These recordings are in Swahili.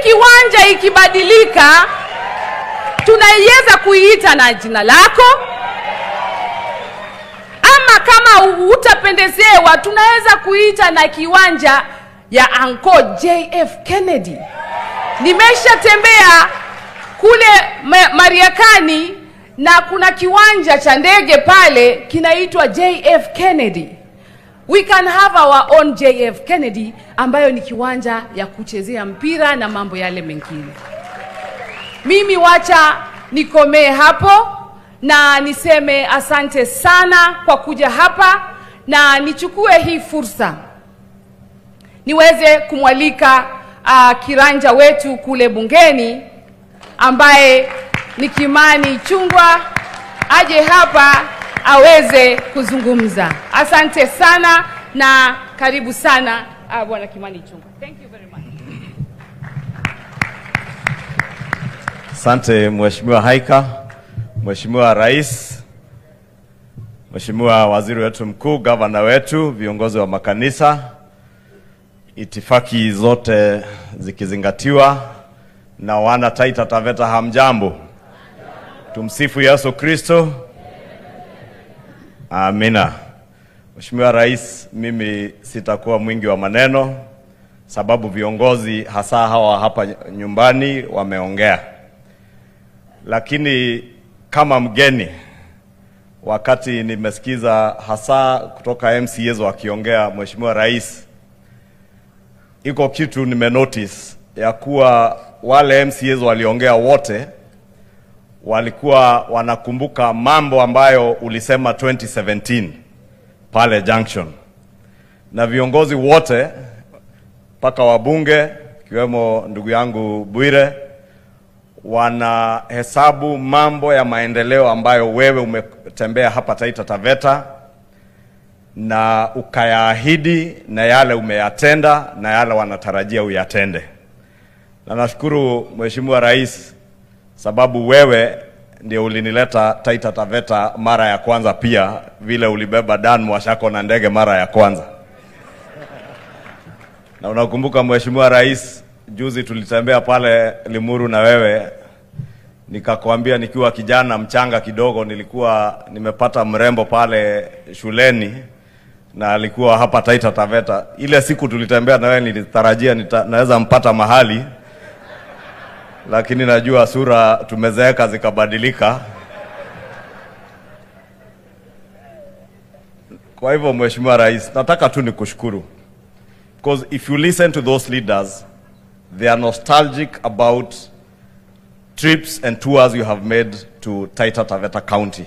kiwanja ikibadilika, tunaiweza kuiita na jina lako, ama kama utapendezewa, tunaweza kuita na kiwanja ya Anko JF Kennedy. Nimeshatembea kule Ma- Mariakani na kuna kiwanja cha ndege pale kinaitwa JF Kennedy. We can have our own JF Kennedy ambayo ni kiwanja ya kuchezea mpira na mambo yale mengine. Mimi wacha nikomee hapo na niseme asante sana kwa kuja hapa na nichukue hii fursa niweze kumwalika uh, kiranja wetu kule bungeni ambaye ni Kimani Chungwa aje hapa aweze kuzungumza. Asante sana na karibu sana uh, bwana Kimani Chungwa. Thank you very much. Asante Mheshimiwa Haika, Mheshimiwa Rais, Mheshimiwa Waziri wetu mkuu, gavana wetu, viongozi wa makanisa, itifaki zote zikizingatiwa, na wana Taita Taveta, hamjambo? Tumsifu Yesu Kristo. Amina. Mheshimiwa Rais, mimi sitakuwa mwingi wa maneno sababu viongozi hasa hawa hapa nyumbani wameongea, lakini kama mgeni, wakati nimesikiza hasa kutoka MCAs wakiongea, Mheshimiwa Rais, iko kitu nimenotice ya kuwa wale MCAs waliongea wote walikuwa wanakumbuka mambo ambayo ulisema 2017 pale Junction, na viongozi wote mpaka wabunge ikiwemo ndugu yangu Bwire wanahesabu mambo ya maendeleo ambayo wewe umetembea hapa Taita Taveta na ukayaahidi na yale umeyatenda na yale wanatarajia uyatende. Na nashukuru Mheshimiwa Rais sababu wewe ndio ulinileta Taita Taveta mara ya kwanza, pia vile ulibeba Dan Mwashako na ndege mara ya kwanza. Na unakumbuka Mheshimiwa Rais, juzi tulitembea pale Limuru na wewe, nikakwambia nikiwa kijana mchanga kidogo, nilikuwa nimepata mrembo pale shuleni na alikuwa hapa Taita Taveta. Ile siku tulitembea na wewe, nilitarajia nita, naweza mpata mahali lakini najua sura tumezeeka zikabadilika. Kwa hivyo Mheshimiwa Rais, nataka tu nikushukuru because if you listen to those leaders they are nostalgic about trips and tours you have made to Taita Taveta County.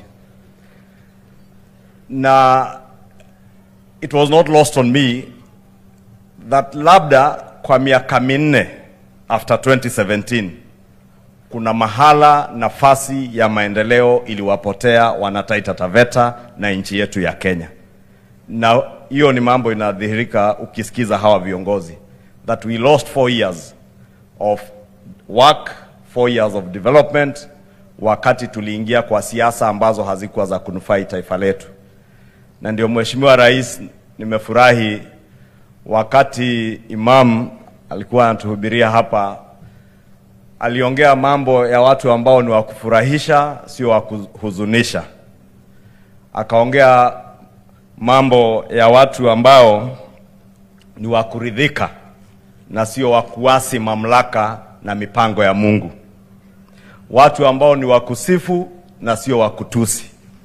Na it was not lost on me that labda kwa miaka minne after 2017 kuna mahala nafasi ya maendeleo iliwapotea wana Taita Taveta na nchi yetu ya Kenya, na hiyo ni mambo inadhihirika ukisikiza hawa viongozi that we lost four years of work, four years of development, wakati tuliingia kwa siasa ambazo hazikuwa za kunufai taifa letu. Na ndio Mheshimiwa Rais, nimefurahi wakati Imam alikuwa anatuhubiria hapa, aliongea mambo ya watu ambao ni wa kufurahisha, sio wa kuhuzunisha. Akaongea mambo ya watu ambao ni wa kuridhika na sio wa kuasi mamlaka na mipango ya Mungu, watu ambao ni wa kusifu na sio wa kutusi.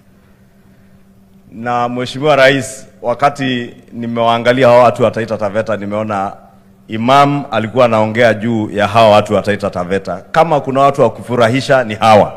Na Mheshimiwa Rais, wakati nimewaangalia hawa watu wa Taita Taveta, nimeona Imam alikuwa anaongea juu ya hawa watu wa Taita Taveta. Kama kuna watu wa kufurahisha ni hawa.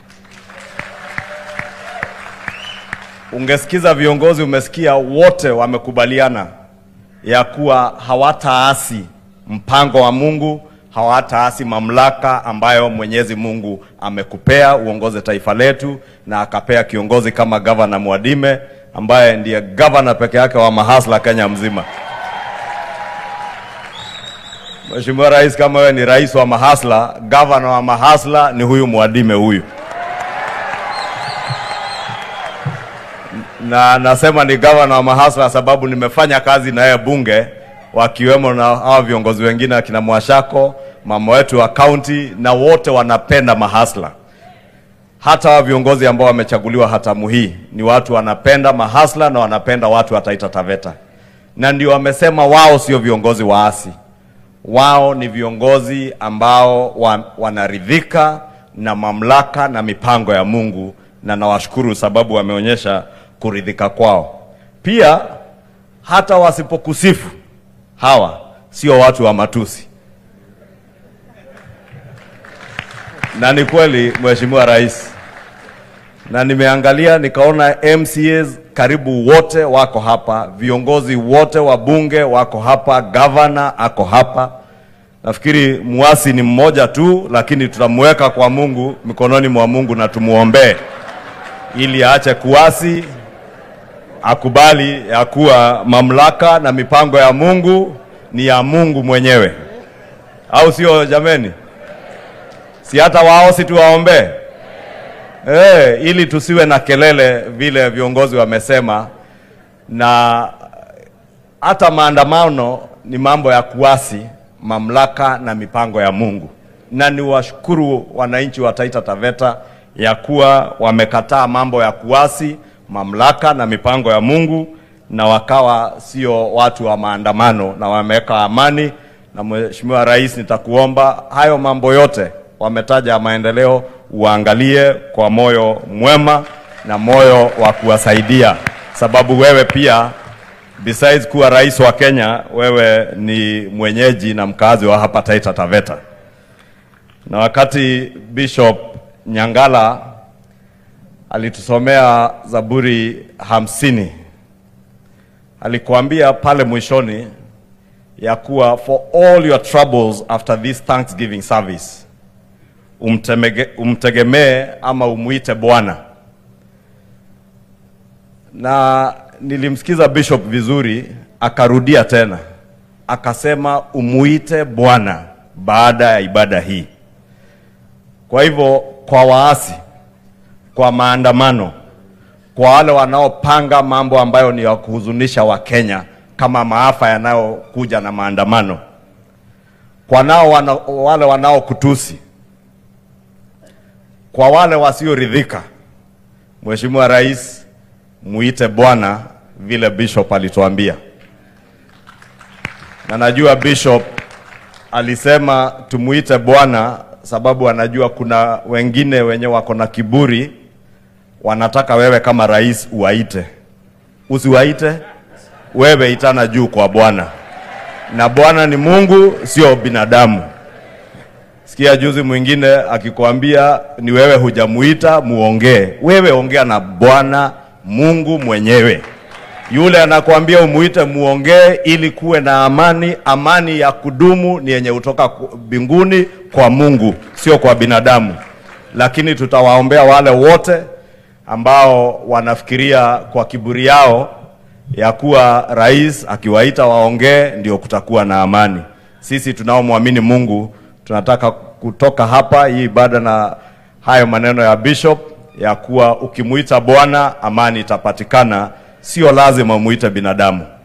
Ungesikiza viongozi, umesikia wote wamekubaliana ya kuwa hawataasi mpango wa Mungu, hawataasi mamlaka ambayo Mwenyezi Mungu amekupea uongoze taifa letu, na akapea kiongozi kama gavana Mwadime ambaye ndiye gavana peke yake wa mahasla Kenya mzima. Mheshimiwa Rais, kama wewe ni rais wa mahasla, gavana wa mahasla ni huyu Mwadime huyu. Na nasema ni gavana wa mahasla sababu nimefanya kazi na yeye bunge, wakiwemo na hawa viongozi wengine akina Mwashako, mama wetu wa kaunti na wote wanapenda mahasla. Hata wa viongozi ambao wamechaguliwa hatamu hii ni watu wanapenda mahasla na wanapenda watu wa Taita Taveta, na ndio wamesema wao sio viongozi waasi, wao ni viongozi ambao wa, wanaridhika na mamlaka na mipango ya Mungu, na nawashukuru sababu wameonyesha kuridhika kwao. Pia hata wasipokusifu hawa sio watu wa matusi, na ni kweli Mheshimiwa Rais, na nimeangalia nikaona MCAs karibu wote wako hapa, viongozi wote wa bunge wako hapa, gavana ako hapa. Nafikiri muasi ni mmoja tu, lakini tutamweka kwa Mungu, mikononi mwa Mungu na tumuombee ili aache kuasi, akubali ya kuwa mamlaka na mipango ya Mungu ni ya Mungu mwenyewe, au sio jameni? Si hata wao si tuwaombee eh, ili tusiwe na kelele vile viongozi wamesema, na hata maandamano ni mambo ya kuasi mamlaka na mipango ya Mungu, na niwashukuru wananchi wa Taita Taveta ya kuwa wamekataa mambo ya kuasi mamlaka na mipango ya Mungu, na wakawa sio watu wa maandamano na wameweka amani. Na Mheshimiwa Rais, nitakuomba hayo mambo yote wametaja ya maendeleo uangalie kwa moyo mwema na moyo wa kuwasaidia, sababu wewe pia besides kuwa rais wa Kenya, wewe ni mwenyeji na mkazi wa hapa Taita Taveta. Na wakati Bishop Nyangala alitusomea Zaburi hamsini, alikuambia pale mwishoni ya kuwa for all your troubles after this Thanksgiving service umtemege, umtegemee ama umuite Bwana. Na nilimsikiza Bishop vizuri, akarudia tena akasema umuite Bwana baada ya ibada hii. Kwa hivyo, kwa waasi, kwa maandamano, kwa wale wanaopanga mambo ambayo ni ya kuhuzunisha Wakenya kama maafa yanayokuja na maandamano, kwa nao wana, wale wanaokutusi kwa wale wasioridhika, Mheshimiwa Rais, muite Bwana vile Bishop alituambia, na najua Bishop alisema tumuite Bwana sababu anajua kuna wengine wenye wako na kiburi, wanataka wewe kama rais uwaite. Usiwaite, wewe itana juu kwa Bwana, na Bwana ni Mungu, sio binadamu. Sikia juzi mwingine akikwambia ni wewe hujamuita muongee. Wewe ongea na Bwana Mungu mwenyewe. Yule anakuambia umuite muongee ili kuwe na amani. Amani ya kudumu ni yenye kutoka mbinguni kwa Mungu, sio kwa binadamu. Lakini tutawaombea wale wote ambao wanafikiria kwa kiburi yao ya kuwa rais akiwaita waongee ndio kutakuwa na amani. Sisi tunaomwamini Mungu tunataka kutoka hapa hii ibada na hayo maneno ya bishop ya kuwa ukimuita Bwana amani itapatikana, sio lazima muite binadamu.